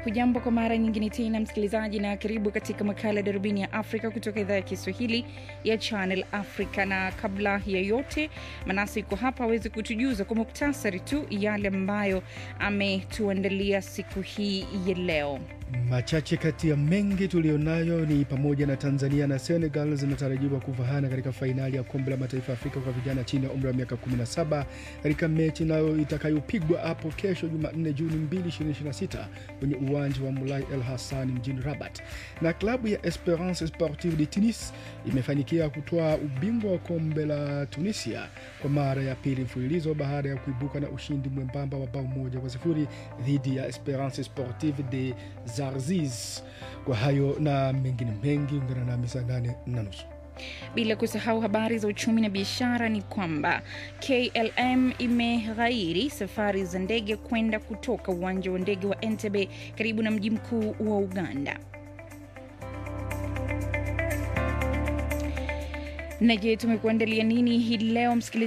Hujambo kwa mara nyingine tena msikilizaji, na karibu katika makala ya darubini ya Afrika kutoka idhaa ya Kiswahili ya Channel Africa. Na kabla ya yote, Manasi yuko hapa aweze kutujuza kwa muktasari tu yale ambayo ametuandalia siku hii ya leo. Machache kati ya mengi tuliyonayo ni pamoja na Tanzania na Senegal zinatarajiwa kuvahana katika fainali ya kombe la mataifa ya Afrika kwa vijana chini ya umri wa miaka 17 katika mechi nayo itakayopigwa hapo kesho Jumanne Juni 2, 2026 kwenye uwanja wa Mulai El Hassan mjini Rabat. Na klabu ya Esperance Sportive de Tunis imefanikiwa kutoa ubingwa wa kombe la Tunisia kwa mara ya pili mfululizo baada ya kuibuka na ushindi mwembamba wa bao moja kwa sifuri dhidi ya Esperance Sportive de Zarziz. Kwa hayo na mengine mengi, ungana nami saa nane na nusu. Bila kusahau habari za uchumi na biashara, ni kwamba KLM imeghairi safari za ndege kwenda kutoka uwanja wa ndege wa Entebbe karibu na mji mkuu wa Uganda. Na je, tumekuandalia nini hii leo msikilizaji?